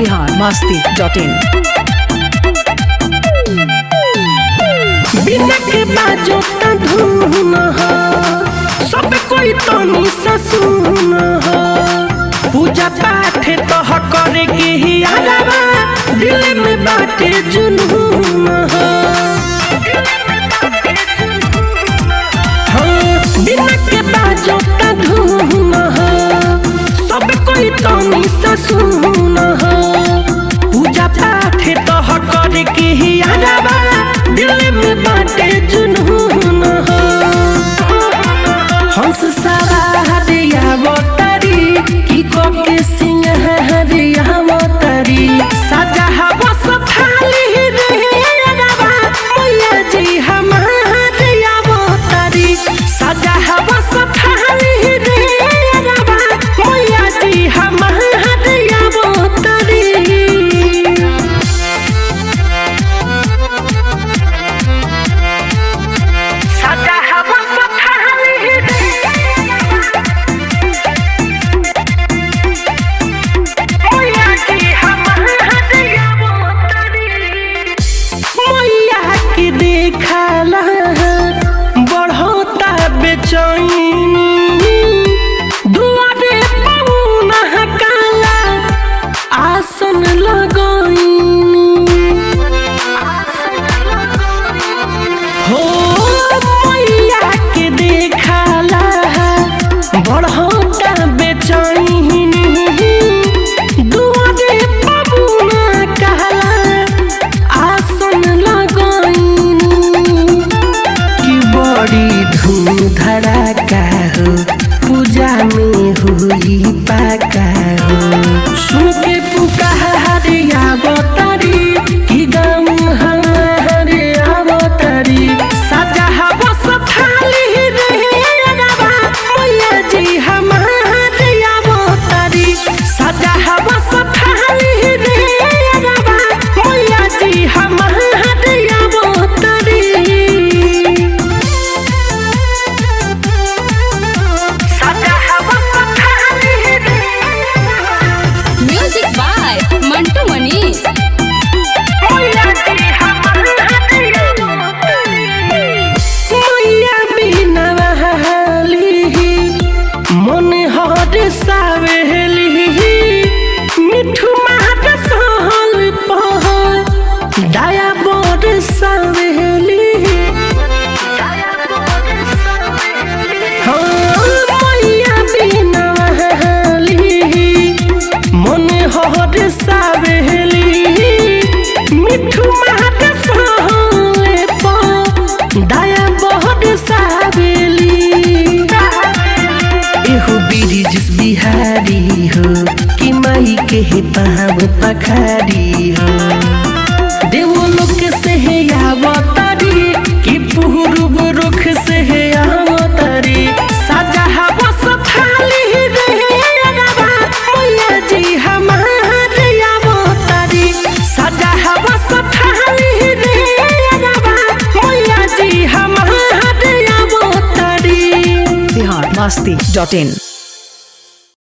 Bihar Masti dot in बिना के बाजो ता धुन हो सब कोई तनी सा सुन हो पूजा पाठ तो ह करे के ही आलावा दिल में बाटे जुनून हो हाँ, बिना के बाजो ता धुन हो सब कोई तनी सा सुन हो पूजा पाठ तो ह करे के ही आलावा दिल में बाटे जुनून हो हंस सारा हरिया बोतरी की को के सिंह हरिया बोतरी सजा हवा सफाली रे अरबा मैया जी हमारिया बोतरी सजा हवा सफाली रे अरबा मैया जी हमारिया बोतरी सजा हवा सफाली रे मैया जी हमारिया बोतरी मैया के देखला बढ़ोता बेचैनी दुआरे पौना काला आसन लगैनी हो मैया के देखला बढ़ोता बेचैनी दुआरे पौना काला आसन लगैनी कि बड़ी धूम धड़ाका हो पूजा में हुई पाका हो सुन के पुकार आवतरी कि गम हमारे आवतरी सजा हवा सफाली रे अरबा मैया जी हमारे आवतरी सजा हवा सफाली रे अरबा मैया जी हमारे आवतरी सजा हवा सफाली रे म्यूजिक बाय मंटू मनीष मैया जी हमारे मैया बिना बहाली मन हर सावेली मिठू माट सहल पह दया बोर सावेली हाँ, मैया बिना बहाली मन हर सावेली मिठू माट सहल पह दया बोर सावेली एहो बिरिजिस बिहारी हो कि माई के हे पाव पखारी हो देवो लोक से हे आवतारी कि पूर्व रुख से हे आवतारी सजा हवा सफाली रे अरबा मैया जी हमारे आवतारी सजा हवा सफाली रे अरबा मैया जी हमारे आवतारी बिहार मस्ती डॉट इन